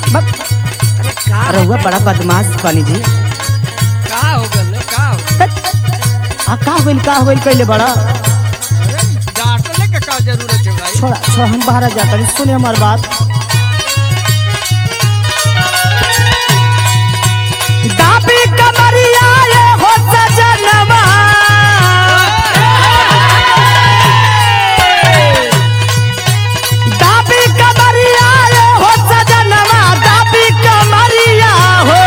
बक अरे का रहुआ बड़ा बदमाश बनी जी का हो गल का हो तत। आ का होइल का होइल कैले बड़ा अरे डांटले के का जरूरत है भाई छोड़ा छोड़ा हम बाहर जाता नहीं सुने हमार बात दाबी कमरिया ये हो सजनवा दाबी कमरिया ये हो सजनवा दाबी कमरिया हो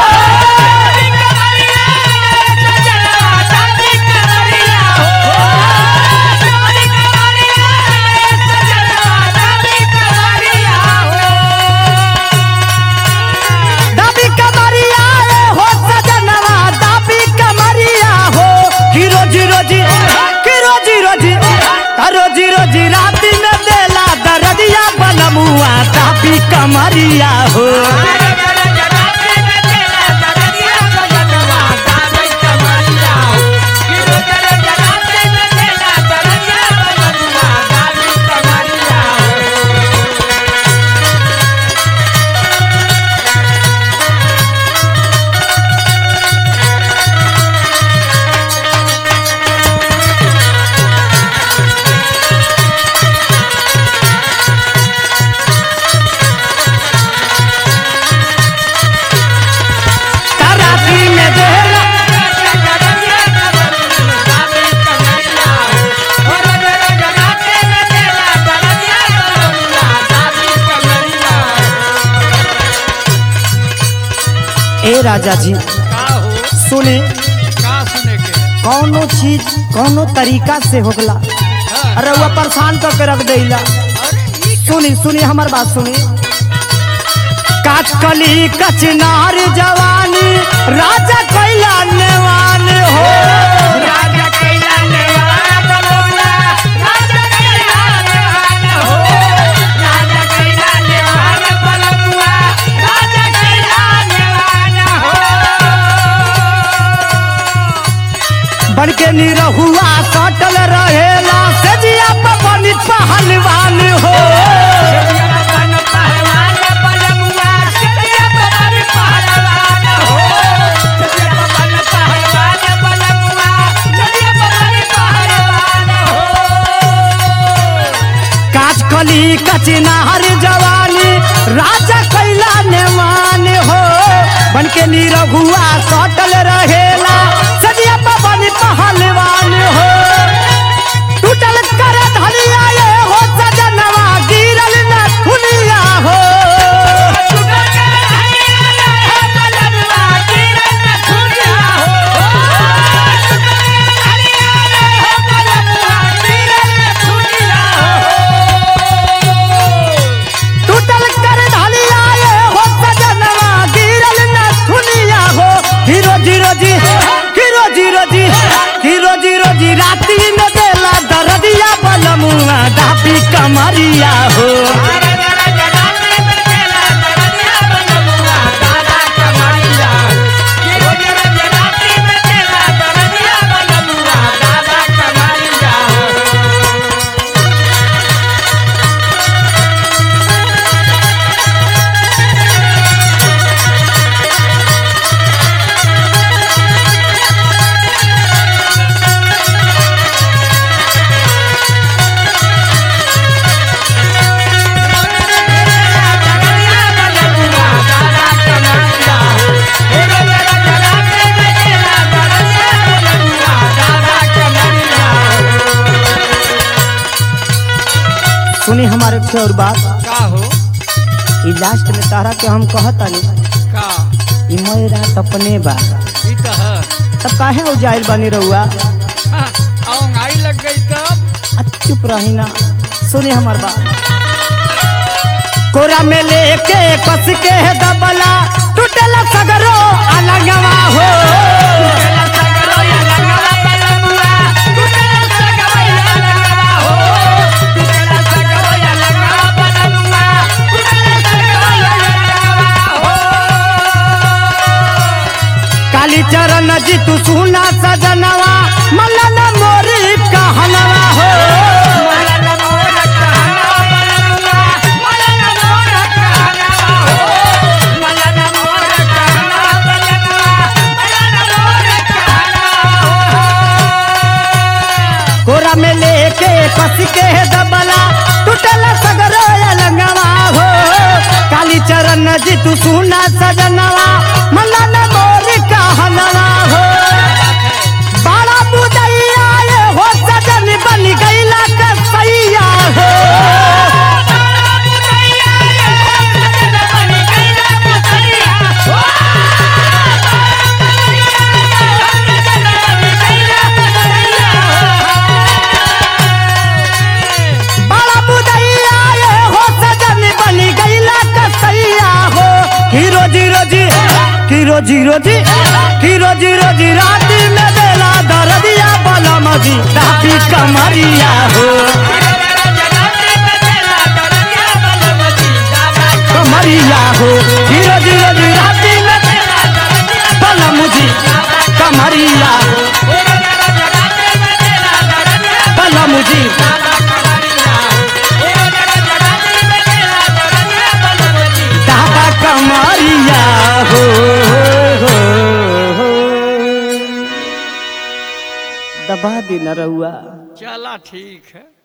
दाबी कमरिया ये हो सजनवा दाबी कमरिया हो कि रोजी रोजी कि रोजी रोजी आ रोजी रोजी राती में देला दरदिया बनमुआ दाबी कमरिया हो राती में देला ए राजा जी का हो सुने का सुने के कौनो चीज कौनो तरीका से होगला हाँ, अरे वो परेशान करके रख देला अरे ई सुनी सुनी हमार बात सुनी काटकली कचनार जवानी राजा कैला नेवान हो बन के निरहुआ सटल रहेला सजिया पवनी पहलवान हो काटकली कचनार जवानी राजा कैला नेवान हो बन के निरहुआ सटल रहेला सजिया पवनी पहलवान हो टूटल कर धलिया ये हो सजनवा गिरल न खुलिया हो टूटल कर ढलिया ये हो सजनवा गिरल न खुलिया हो हीरो जीरो जी हीरो जीरो जी हीरो जीरो जी राती में देला दरदिया बलमुआ डापी कमरिया हो सुनी हमारे से और बात का हो ई लास्ट में तारा के हम कहतानी का ई मैं रात अपने बा ई तो है तब काहे हो जाइल बनी रहुआ हाँ, औंघाई लग गई तब आ, चुप रही ना सुनी हमार बात कोरा में लेके कस के दबला टूटल सगरो अलगवा हो काली चरण जी तू सुना सजनवा मलन मोरी कहनवा हो Thank you. के दबला टूटल सगरो लंगवा हो काली चरण जी तू सुना सजनवा मलन मोर कहनवा हो बड़ा मुदैया ये हो सजन बन गईला कसैया हो बड़ा मुदैया ये हो सजन बन गईला कसैया हो की रोजी रोजी की रोजी रोजी की रोजी रोजी राती में देला दरदिया बला मजी दादी कमरिया हो कमरिया हो की रोजी रोजी राती में बला मुझी कमरिया हो बला मुझी दादा कमरिया हो दबा दी न रहुआ चला ठीक है